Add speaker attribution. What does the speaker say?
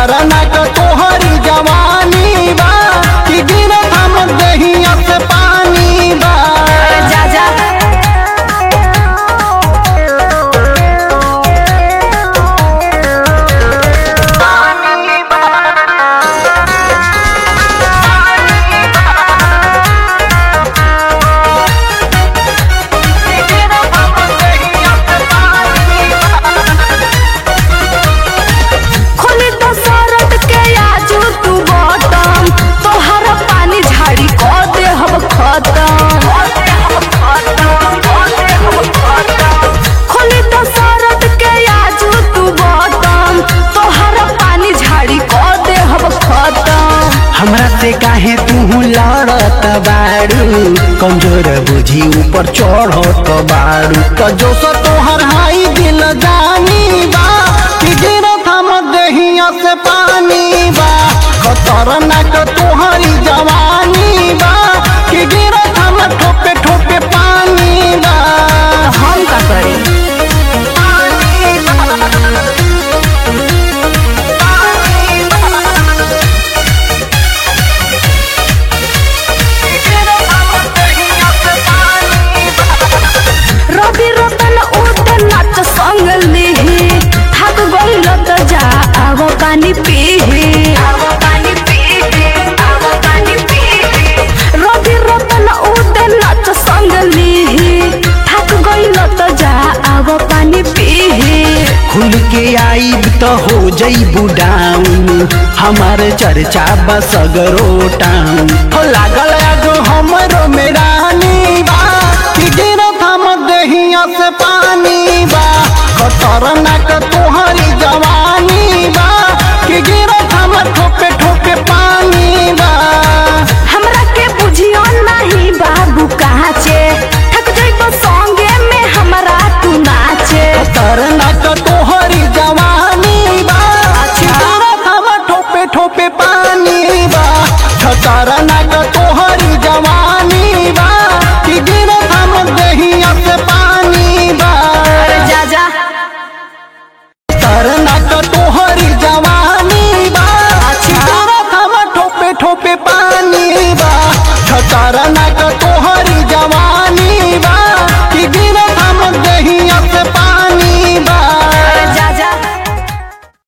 Speaker 1: खतरनाक तोहरी जवानी बा कि गिरत हम दहिया से पानी बा
Speaker 2: जा जा खोली तो सरद के आजू तू बटम तोहर पानी झाड़ी को दे हम खत्म खोली तो सरद के आजू तू बटम तोहर पानी झाड़ी को दे हम खत्म
Speaker 1: हमरा से काहे तू लड़त बारू कमजोर बुझी ऊपर चढ़त बारू तो जो सो तोहर हाई दिल जानी बा कि गिरत हम दहिया से पानी बा खतरनाक तोहरी जवानी बा कि गिरत हम ठोपे ठोपे पानी बा
Speaker 2: हम का करी रवि रतन उठ नाच संग लिही थक गइल त जा आव पानी पीही रवि रतन उठ नाच संग लिही थक गइल त जा आव पानी पीही
Speaker 1: खुल के आईब तो हो जईबू डाउन हमार चर्चा बस टाउन हो लागल आगो हमरो मेरानी बा कि गिरत हम दहिया से पानी बा खतरनाक तोहरी जवानी बा कि गिरत हम ठोपे ठोपे पानी बा
Speaker 2: हमरा के बुझियो नहीं बाबू काचे थक जइबो संगे में हमरा तू नाचे
Speaker 1: खतरनाक तोहरी जवानी बा कि गिरत हम ठोपे ठोपे पानी बा खतरनाक तोहरी जवानी बा कि गिरत हम दहिया से पानी बा
Speaker 2: अरे जा जा
Speaker 1: खतरनाक तोहरी जवानी बा कि गिरत हम ठोपे ठोपे पानी बा खतरनाक तोहरी